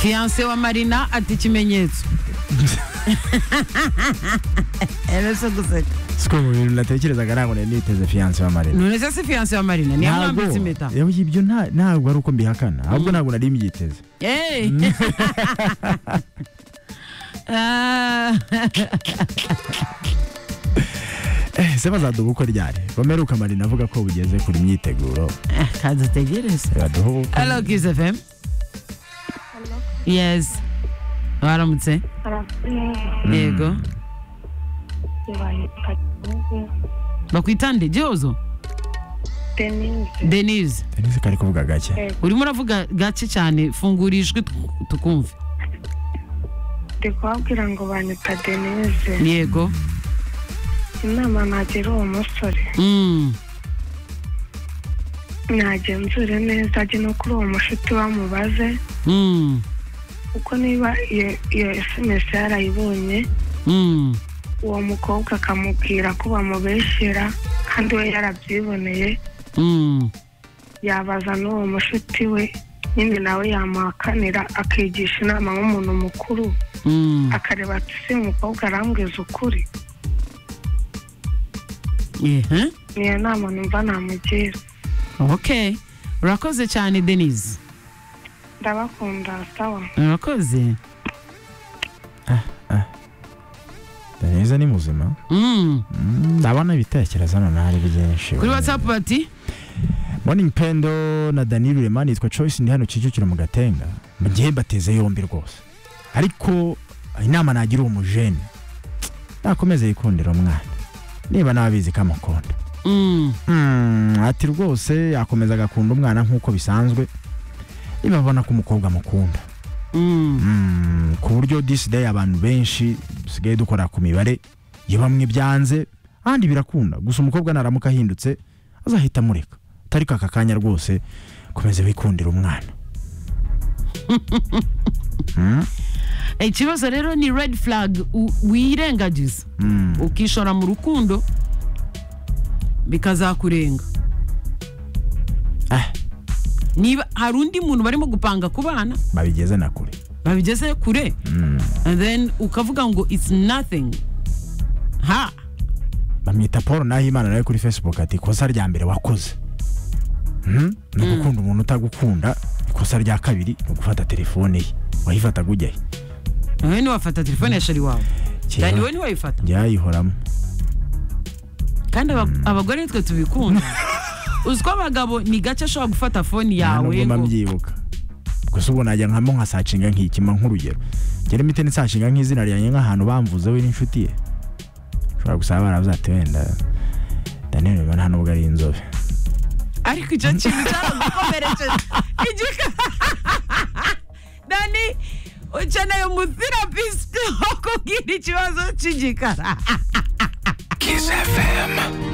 fiyanse wa marina ati ikimenyetso erese guseka siko mu bintu natekerezaga ntabwo nari niteze fiyanse wa marina none se si fiyanse wa marina niyo mwambitse impeta Ntabwo- ibyo nta- ntabwo ari uko mbihakana ahubwo ntabwo nari mbyiteze Hey! Ah, Eh, se bazaduha ubukwe ryari bameruka marina avuga ko bugeze kuri imyiteguro kadutegereze baduha ubukwe hello kiss fm yes waramutse yego bakwitande gihozo denise tenisi kari kuvuga gake urimo uravuga gake cyane fungura ijwi tu- tukumve ndi kubabwira ngo banyita denise yego inama nagira uwo musore Mm. nagenzure neza ajye no kuri uwo mushuti bamubaze Mm. kuko niba iyo iyo sms yarayibonye Mm. uwo mukobwa akamubwira ko bamubeshyera kandi we yarabyiboneye Mm. yabaza n'uwo mushuti we nyine nawe yamuhakanira akigisha inama nk'umuntu mukuru Mm. akareba ati si uyu mukobwa arambwiza ukuri Ehe. niyo nama numva namugira okay urakoze cyane denise ndabakunda sawa urakoze tenisi ni muzima Mm. Mm, ndabona ibitekerezo hano ntari byinshi kuri whatsapp bati morning pendo na daniel rema nitwa choice ndi hano kicukiro mu gatenga mu gihe bateze yombi rwose ariko inama nagira uwo mujene nakomeze yikundira umwana niba nabizi ko amukunda Mm. Mm, ati rwose yakomeza agakunda umwana nk'uko bisanzwe niba abona ko umukobwa amukunda Mm. Mm, ku buryo this day abantu benshi dusigaye dukora ku mibare iyo bamwe byanze ahandi birakunda gusa umukobwa naramuka ahindutse azahita amureka atari ko aka kanya rwose komeze wikundira umwana Mm, ikibazo rero ni red flag u- wirengagiza mm. ukishora mu rukundo bikazakurenga Ah, niba hari undi muntu barimo gupanga kubana babigeze na kure babigeze kure Mm, and then ukavuga ngo it's nothing ha bamwita paul nahimana nawe kuri facebook ati ikosa rya mbere wakoze Mm, ni ugukunda umuntu utagukunda ikosa rya kabiri ni ugufata telefone ye wayifataga ujyahe wowe ntiwafata telefone ya shari wawe Kera cyane wowe ntiwayifata ryayihoramo kandi aba- abagore nitwe tubikunda uzi ko abagabo ni gake ashobora gufata fone yawe nubwo ngo- mbyibuka gusa ubu najya nkamo nkasacinga nkikima nk'urugero ngera imiti nisashinga nk'izina ryanjye nk'ahantu bamvuze we n'inshuti ye ushobora gusaba baravuze ati wenda daniel reba nta nubwo ari inzobe ariko icyo kintu cyaragukomerekeje igika dani ukeneye umutherapist wo kubwira ikibazo cy'igikara Kiss FM.